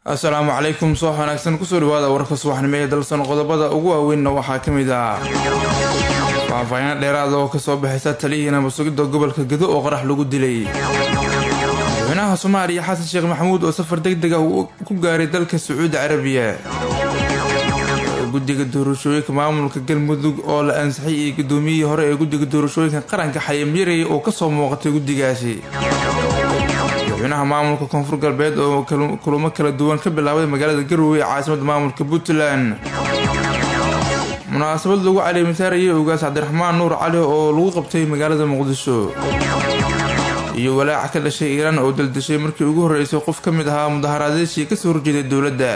asalaamu calaykum soox wanaagsan kusoo dhawaada warka subaxnimo ee dalsan qodobada ugu waaweynna waxaa ka mid ah faahfaahiino dheeraada oo kasoo baxaysa taliyihii nabasugidda gobolka gedo oo qarax lagu dilay madaxweynaha soomaaliya xasan sheekh maxamuud oo safar deg deg ah ku gaaray dalka sacuudi carabiya guddiga doorashooyinka maamulka galmudug oo la ansixay iyo gudoomiyihii hore ee guddiga doorashooyinka qaranka xayamyaray oo kasoo muuqatay guddigaasi madaxweynaha maamulka koonfur galbeed oo kulamo kala duwan ka bilaabay magaalada garowe ee caasimada maamulka puntland munaasabad lagu caleemisaarayay ogaas cabdiraxmaan nuur cali oo lagu qabtay magaalada muqdisho iyo walaaca ka dhashay iiraan oo daldashay markii ugu horreysay qof ka mid ahaa mudaharaadeeshii kasoo horjeeday dowladda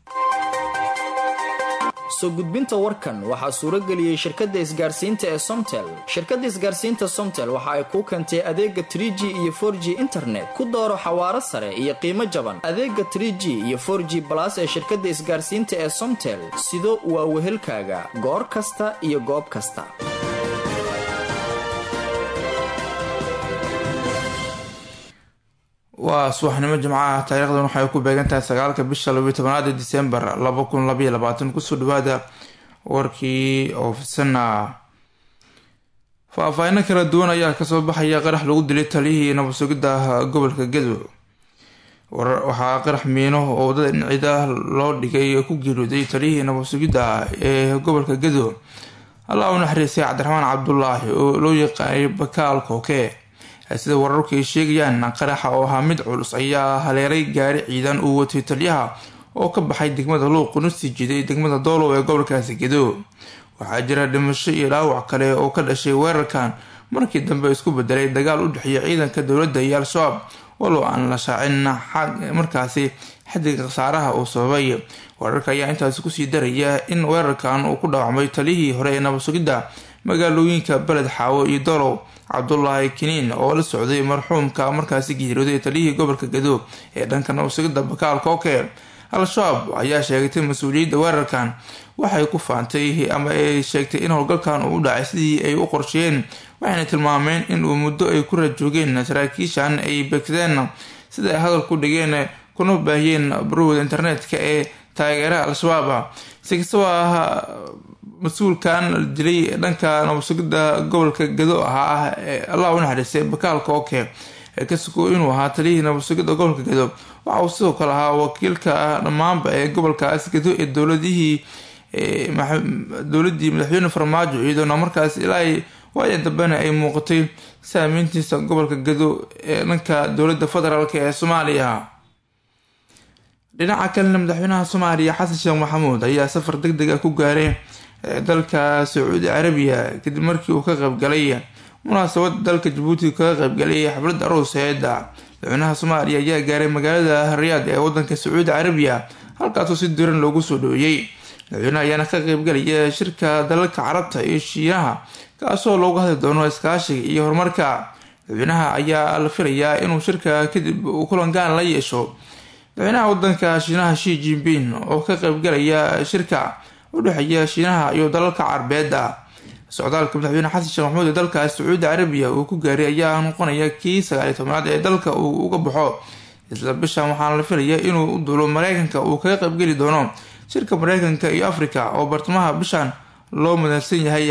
soo gudbinta warkan waxaa suurageliyey shirkadda isgaarsiinta ee somtel shirkadda isgaarsiinta somtel waxa ay kuu keentay adeega trig iyo for g internet ku dooro xawaaro sare iyo qiimo jaban adeega trg iyo for g balas ee shirkadda isgaarsiinta ee somtel sido waa wehelkaaga goor kasta iyo goob kasta waa subaxnimo jimcaha taariikhdan waxay ku beegantahay sagaalka bisha labiyo tobanaad ee disembar laba kun labaiyo labaatan kusoo dhawaada warkii oofisana faahfaahino kala duwan ayaa kasoo baxaya qarax lagu dilay taliyihii nabadsugidda gobolka gedo waxaa qarax miino oo wadada dhincida loo dhigay ku geeriyooday taliyihii nabadsugidda ee gobolka gedo allah u naxariistay cabdiraxmaan cabdulaahi oo loo yaqaanay bakaal kooke sida wararku ay sheegayaan qaraxa oo ahaa mid culus ayaa haleeray gaari ciidan uu watay taliyaha oo ka baxay degmada luuq una sii jiiday degmada doolow ee gobolkaasi gedo waxaa jira dhimasho iyo dhaawac kale oo ka dhashay weerarkan markii dambe isku bedelay dagaal u dhexeeya ciidanka dowladda iyo al-shabaab walow aan la shaacin markaasi xadiga khasaaraha uu sababay weerarka ayaa intaasi kusii daraya in weerarkan uu ku dhaawacmay taliyihii hore ee nabadsugidda magaalooyinka beled xaawo iyo doolow cabdulaahi kiniin oo la socday marxuumka markaasi geeriyooday taliyihii gobolka gedo ee dhanka nabadsugidda bakaal kooke al-shabaab ayaa sheegatay mas-uuliyadda weerarkan waxay ku faantay ama ay sheegtay in howlgalkan uu u dhacay sidii ay u qorsheeyeen waxayna tilmaameen in uu muddo ay ku rajoogeen saraakiishan ay begsadeen sida ay hadal ku dhigeen kuna baahiyeen barowda internetka ee taageeraha al-shabaab si kastaba ah mas-uulkan la dilay dhanka nabadsugidda gobolka gado ahaa ee allah u naxariistay bakaal kooke ee ka sugo inuu ahaa taliyihii nabadsugidda gobolka gado waxa uu sidoo kale ahaa wakiilka dhammaanba ee gobolkaas gado ee dowladihii dowladii madaxweyne farmaajo iyadoona markaas ilaa waayan dambena ay muuqatay saameyntiisa gobolka gado ee dhanka dowladda federaalk ee soomaaliya dhinaca kalena madaxweynaha soomaaliya xasan sheekh maxamuud ayaa safar deg deg ah ku gaaray dalka sacuudi carabiya kadib markii uu ka qaybgalay munaasabad dalka jabuuti kaga qaybgalay xafladda arooseeda madaxweynaha soomaaliya ayaa gaaray magaalada riyaad ee wadanka sacuudi carabiya halkaasoo si diran loogu soo dhoweeyey madaxweynaha ayaana ka qaybgalaya shirka dalalka carabta iyo shiinaha kaasoo loogu hadli doono iskaashiga iyo horumarka madaxweynaha ayaa la filayaa inuu shirka kadib uu kulangaan la yeesho madaxweynaha wadanka shiinaha shi jinping oo ka qaybgalaya shirka udhexeeya shiinaha iyo dalalka carbeeda socdaalka madaxweyne xasan sheekh maxamuud ee dalkaas sacuudi carabiya uu ku gaaray ayaa noqonaya kii sagaaliy tobnaad ee dalka uu uga baxo isla bishan waxaana la filaya inuu u duulo mareykanka uu kaga qaybgeli doono shirka mareykanka iyo africa oo bartamaha bishan loo madalsan yahay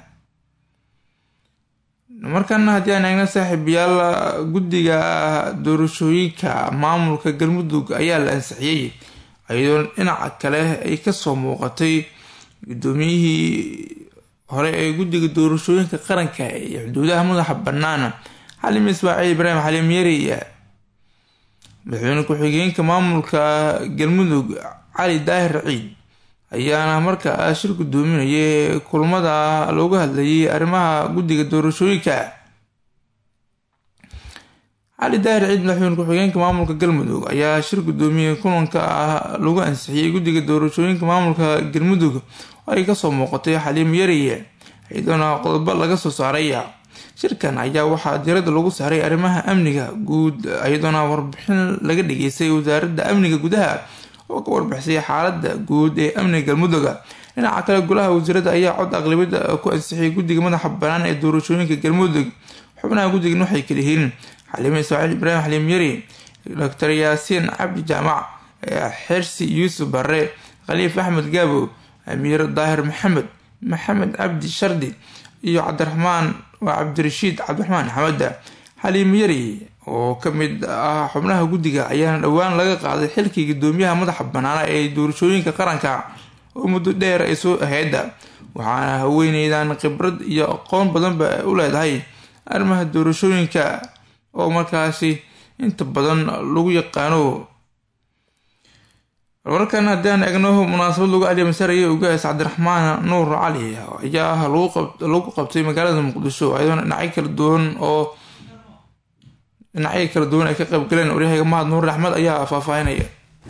markana haddii aan eegna saaxiibayaal guddiga doorashooyinka maamulka galmudug ayaa la ansixiyey iyadoo dhinaca kale ay kasoo muuqatay gudoomiyihii hore ee guddiga doorashooyinka qaranka iyo xuduudaha madaxa bannaan xalim ismaaciil ibraahim xalim yari madaxweyne ku-xigeenka maamulka galmudug cali daahir ciid ayaana markaa shir gudoominayay kulmada looga hadlayay arrimaha guddiga doorashooyinka cali daahir ciid madaxweyne ku-xigeenka maamulka galmudug ayaa shir gudoomiyey kulanka ah lagu ansixiyey guddiga doorashooyinka maamulka galmudug oo ay kasoo muuqatay xaliim yariye iyadoona qodobo laga soo saaray shirkan ayaa waxaa diirada lagu saaray arrimaha amniga guud iyadoona warbixin laga dhageystay wasaaradda amniga gudaha oo ka warbixisay xaalada guud ee amniga galmudug dhinaca kale golaha wasiirada ayaa cod aqlabiyada ku ansixiyay guddiga madaxa banaan ee doorashooyinka galmudug xubnaha guddigan waxay kala yihiin xaliime ismaaciil ibraahim xaliim yari doctor yaasiin cabdi jaamac xersi yuusuf bare khaliif axmed gaabo amiir daahir maxamed maxamed cabdi shardi iyo cabdiraxmaan waa cabdirashiid cabdiraxmaan xamada xaliim yari oo kamid ah xubnaha guddiga ayaana dhowaan laga qaaday xilkii gudoomiyaha madaxa banaana ee doorashooyinka qaranka oo muddo dheer ay soo aheeda waxaana haweeneydan khibrad iyo aqoon badanba u leedahay arrimaha doorashooyinka oo markaasi inta badan lagu yaqaano markan haddaan egno munaasabad lagu alimasaraya ugaas cabdiraxmaan nuur cali ayaa lagu qabtay magaalada muqdisho ayadoona dhinacyo kala duwan oo dhinacyo kala duwan ay ka qayb galeen waryahayga mahad nuur axmed ayaa faahfaahinaya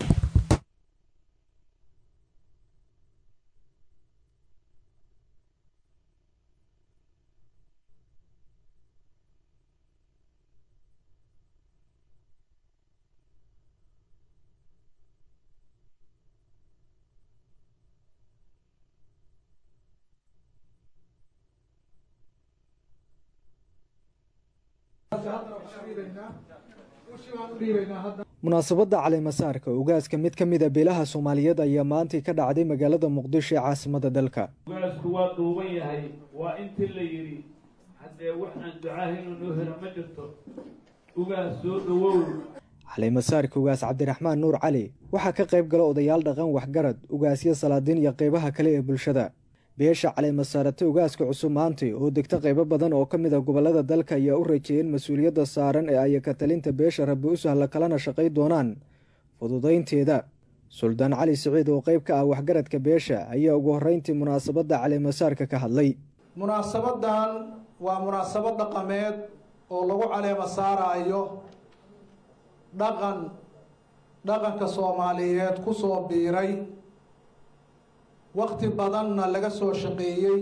munaasabadda caleemasaarka ugaaska mid ka mida beelaha soomaaliyeed ayaa maantii ka dhacday magaalada muqdisho ee caasimada dalka ugaasku waa duuban yahay waa intii la yidhi haddee wax aan ducaahaynu noo helo ma jirto ugaas soo dhawow caleemasaarka ugaas cabdiraxmaan nuur cali waxaa ka qayb gala odayaal dhaqan waxgarad ugaasyo salaadiin iyo qeybaha kale ee bulshada beesha caleemasaarata ugaaska cusub maantay oo degta qaybo badan oo ka mid a gobolada dalka ayaa u rajeeyeen mas-uuliyadda saaran ee ay katalinta beesha rabbi u sahla kalana shaqay doonaan fududaynteeda suldaan cali siciid oo qayb ka ah waxgaradka beesha ayaa ugu horreyntii munaasabadda caleemasaarka ka hadlay munaasabadan waa munaasabad dhaqameed oo lagu caleema saaraayo dhaqan dhaqanka soomaaliyeed ku soo biiray wakti badanna laga soo shaqeeyey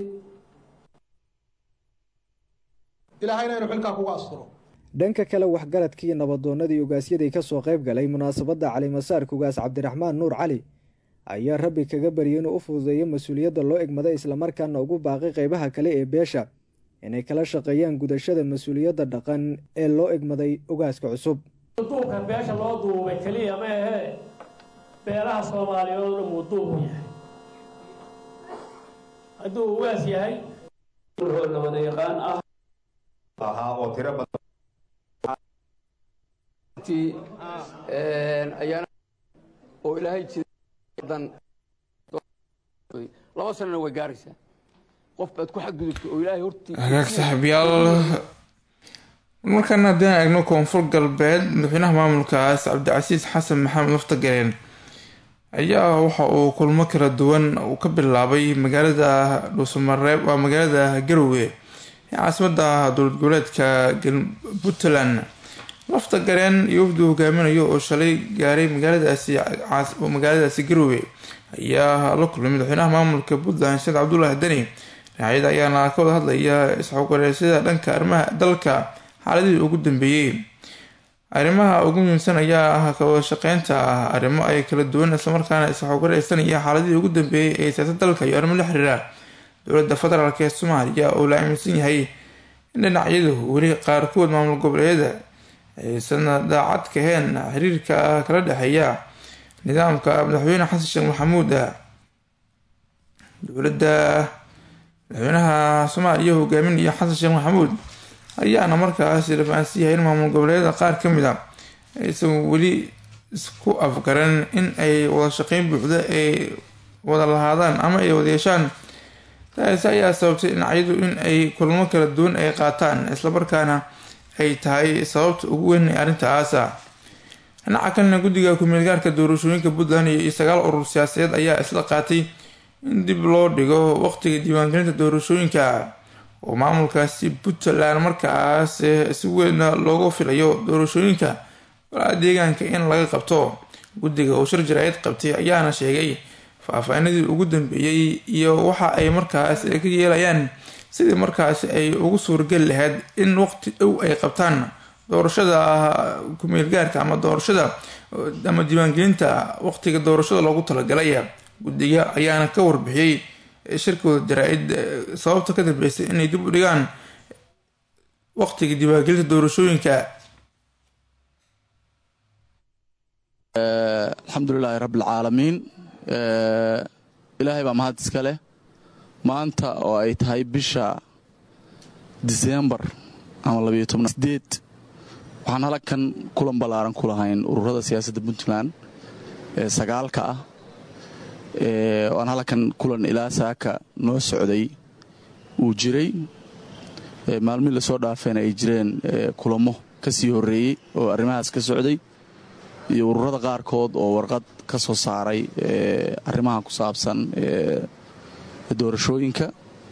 ilaahayna inu xilkaa kuga asturo dhanka kale waxgaradkii nabadoonnadii ugaasyadii ka soo qayb galay munaasabadda caleemasaarka ugaas cabdiraxmaan nuur cali ayaa rabbi kaga baryay inuu u fududeeyo mas-uuliyadda loo egmaday islamarkaana ugu baaqay qeybaha kale ee beesha inay kala shaqeeyaan gudashada mas-uuliyadda dhaqan ee loo egmaday ugaaska cusub duubka beesha loo duubay keliya ma ahee beelaha soomaaliyeed oo dhan wuu duubu yahay hadduu ugaas yahay wuxuu labada yaqaan ah ahaa oo tiro badan ayaana oo ilaahay jidan laba sanana way gaaraysaa qof baad ku xadgudubtay oo ilaahay hortii hagaag saaxiibyaal markaan haddaan eegno koonfur galbeed madaxweynaha maamulkaas cabdicasiis xasan maxamed muftagareen ayaa waxa uu kulmo kala duwan uu ka bilaabay magaalada dhuusamareeb waa magaalada garowe ee caasimada dowlad goboleedka puntland lafta gareen iyo wafdu hogaaminayo oo shalay gaaray magaaladaasi magaaladaasi garowe ayaa la kulmay madaxweynaha maamulka puntland sheekh cabdulaahi deni dhinacyada ayaana ka wada hadlaya isxogareesyada dhanka arrimaha dalka xaaladihii ugu dambeeyey arrimaha ugu muhiimsan ayaa ah kawada shaqeynta ah arrimo ay kala duwan islamarkaana isxogareysanaya xaaladihii ugu dambeeyey ee siyaasad dalka iyo arrimo la xiriira dowladda federaalk ee soomaaliya oo la aaminsan yahay in dhinacyadu weli qaarkood maamul goboleedyada aysan daacad kaheen xiriirka kala dhexeeya nidaamka madaxweyne xasan sheekh maxamuud dowladda madaxweynaha soomaaliya hogaaminaya xasan sheekh maxamuud ayaana markaas lafahansan yahay in maamul goboleedyada qaar ka mid a aysan weli isku afgaran in ay wada shaqeyn buuxda ay wada lahaadaan ama ay wada yeeshaan taasi ayaa sababtay dhinacyadu in ay kulmo kala duwan ay qaataan islamarkaana ay tahay sababta ugu weyn ee arrintaasa dhinaca kalena guddiga ku-meelgaarka doorashooyinka puntland iyo sagaal urur siyaasadeed ayaa isla qaatay in dib loo dhigo waqtiga diiwaangelinta doorashooyinka oo maamulkaasi puntland markaas si weyn loogu filayo doorashooyinka walaa deegaanka in laga qabto guddiga oo shir jaraa'id qabtay ayaana sheegay faahfaahinadii ugu dambeeyey iyo waxa ay markaas ka yeelayaan sidii markaas ay ugu suurageli lahayd in waqti dhow ay qabtaan doorashada ku-meelgaarka ama doorashada ama diiwaangelinta waqtiga doorashada loogu talagalay guddiga ayaana ka warbixiyey shirkooda jaraa-id sababta ka dambeysay inay dib u dhigaan waqtiga diiwaangelinta doorashooyinka alxamdulilaahi rabbialcaalamiin ilaahay baa mahad iska leh maanta oo ay tahay bisha diseembar ama labayo tobnadeed waxaan halkan kulan ballaaran ku lahayn ururada siyaasadda puntland ee sagaalka ah aan halkan kulan ilaa saaka noo socday uu jiray maalmihii lasoo dhaafeena ay jireen kulamo ka sii horreeyey oo arrimahaas ka socday iyo ururada qaarkood oo warqad ka soo saaray arrimaha ku saabsan doorashooyinka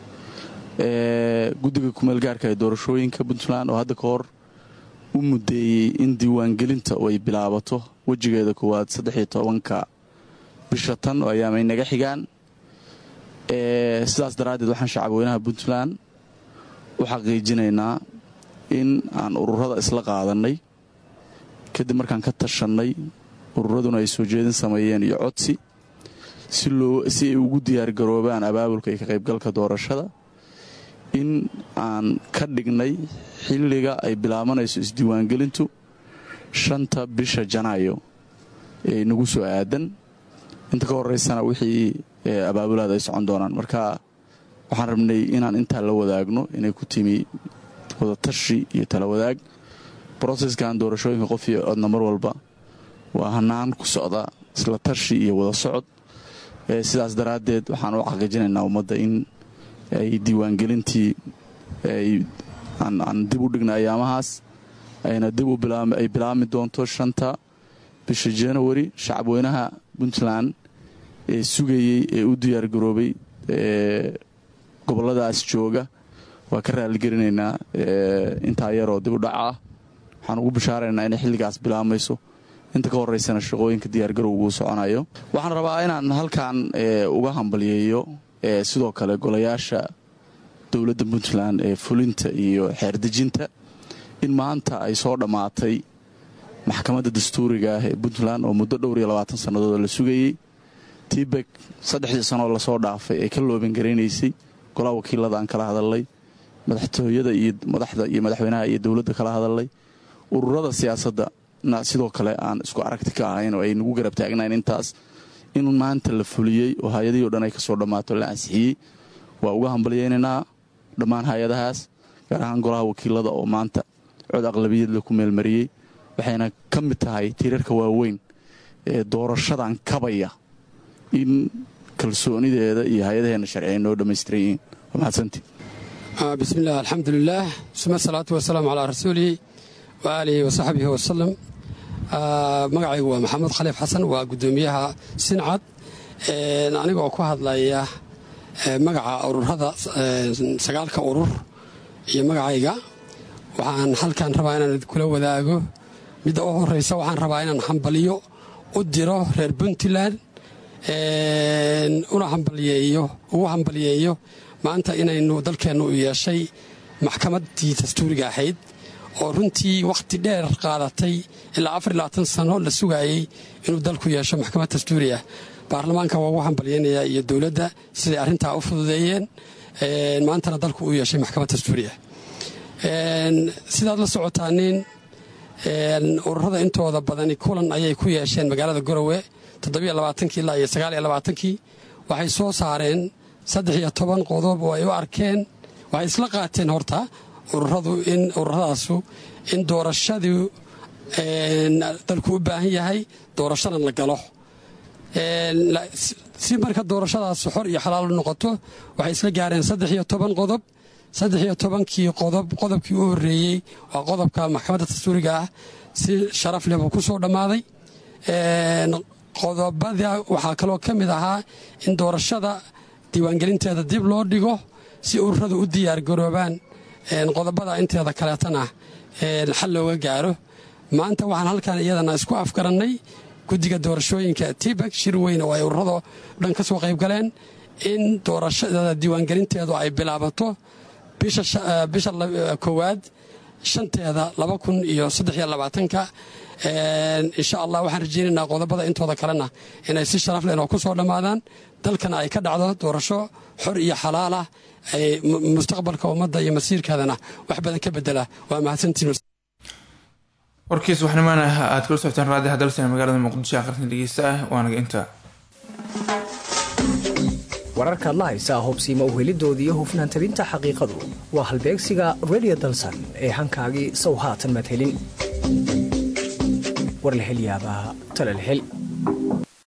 guddiga kumeelgaarka ee doorashooyinka puntland oo hadda ka hor u muddeeyey in diiwaangelinta ay bilaabato wejigeeda koowaad saddexiyo tobanka bisha tan oo ayaamay naga xigaan sidaas daraaddeed waxaan shacabweynaha puntland u xaqiijinaynaa in aan ururada isla qaadannay kadib markaan ka tashannay ururaduna ay soo jeedin sameeyeen iyo codsi si ay ugu diyaargaroobaan abaabulka iyo ka qaybgalka doorashada in aan ka dhignay xilliga ay bilaabanayso isdiiwaangelintu shanta bisha janaayo ee nagu soo aadan inta ka horeysana wixii abaabulaada ay socon doonaan marka waxaan rabnay inaan intaa la wadaagno inay ku timi wadatashi iyo tala wadaag broseskan doorashooyinka qof iyo codna mar walba waa hanaan ku socda isla tashi iyo wada socod sidaas daraaddeed waxaan u xaqiijinaynaa ummadda in ay diiwaangelintii aan dib u dhignay ayaamahaas ayna dib ay bilaabmi doonto shanta bisha janawari shacabweynaha puntland ee sugayey ee u diyaargaroobay gobolladaas jooga waa ka raaligelinaynaa intaa yaroo dib u dhaca ah waxaan ugu bishaaraynaa inay xilligaas bilaabmayso inta ka horeysana shaqooyinka diyaargarowguu soconayo waxaan rabaa inaan halkan uga hambalyeeyo sidoo kale golayaasha dowladda puntland ee fulinta iyo xeerdejinta in maanta ay soo dhammaatay maxkamadda dastuuriga ah ee puntland oo muddo dhowr iyo labaatan sannadood la sugayey tibek saddexdii sanoo lasoo dhaafay ee ka loobangaraynaysay golaha wakiilada aan kala hadalnay madaxtooyada iyo madaxda iyo madaxweynaha iyo dowladda kala hadalnay ururada siyaasadda na sidoo kale aan isku aragti ka ahayn oo ay nagu garab taagnayn intaas in maanta la fuliyey oo hay-adihii o dhan ay kasoo dhammaato la ansixiyey waa uga hambalyaynaynaa dhammaan hay-adahaas gaar ahaan golaha wakiilada oo maanta cod aqlabiyad la ku meelmariyey waxayna ka mid tahay tiirarka waaweyn ee doorashadan kabaya in kalsoonideeda iyo hay-adaheenna sharci ay noo dhammaystiran yihiin waa mahadsantii bismillaah alxamdulilaah suma asalaatu wasalaamu calaa rasuulihi wa aalihi wa saxbihi wasalam magacaygu waa maxamed khaliif xasan waa guddoomiyaha sincad aniga oo ku hadlaya magaca ururada sagaalka urur iyo magacayga waxaan halkan rabaa inaan kula wadaago midda u horeysa waxaan rabaa inaan hambaliyo u diro reer puntland una hambalyeeyo ugu hambalyeeyo maanta inaynu dalkeennu u yeeshay maxkamaddii dastuuriga ahayd oo runtii wakhti dheer qaadatay ilaa afar iyo labaatan sano la sugaayey inuu dalku yeesho maxkamad dastuuri ah baarlamaanka waa ugu hambalyaynayaa iyo dowladda siday arrintaa u fududeeyeen maantana dalku u yeeshay maxkamad dastuuri ah sidaad la socotaanin ururada intooda badani kulan ayay ku yeesheen magaalada garowe toddobiyo labaatankii ilaa iyo sagaaliyo labaatankii waxay soo saareen saddex iyo toban qodob oo ay u arkeen waxay isla qaateen horta ururadu in ururadaasu in doorashadii dalku u baahan yahay doorashana la galo si marka doorashadaas xor iyo xalaal u noqoto waxay isla gaareen saddex iyo toban qodob saddex iyo tobankii qodob qodobkii u horreeyey waa qodobka maxkamadda dastuuriga ah si sharaf leh buu ku soo dhammaaday qodobada waxaa kaloo ka mid ahaa in doorashada diiwaangelinteeda dib loo dhigo si ururadu u diyaargaroobaan qodobada inteeda kaleetana xal looga gaaro maanta waxaan halkan iyadana isku afgarannay guddiga doorashooyinka tibak shir weyn oo ay ururado dhan ka soo qayb galeen in doorashada diiwaangelinteedu ay bilaabato bisha koowaad shanteeda laba kun iyo saddexiyo labaatanka insha allah waxaan rajaynaynaa qodobada intooda kalena inay si sharaf leh inoo ku soo dhammaadaan dalkana ay ka dhacdo doorasho xor iyo xalaal ah ay mustaqbalka ummadda iyo masiirkeedana wax badan ka bedela waa mahadsantiin warkiis waxnimaana aad kula socoteen raadiha dalsan magaalada muqdisho aqrinta dhegeysta ah waanaga intaa wararkaad la haysaa hubsiima uhelidoodii hufnaan tabinta xaqiiqadu waa halbeegsiga redio dalsan ee hankaagii sow haatan madhelin war la hel yaabaa talal hel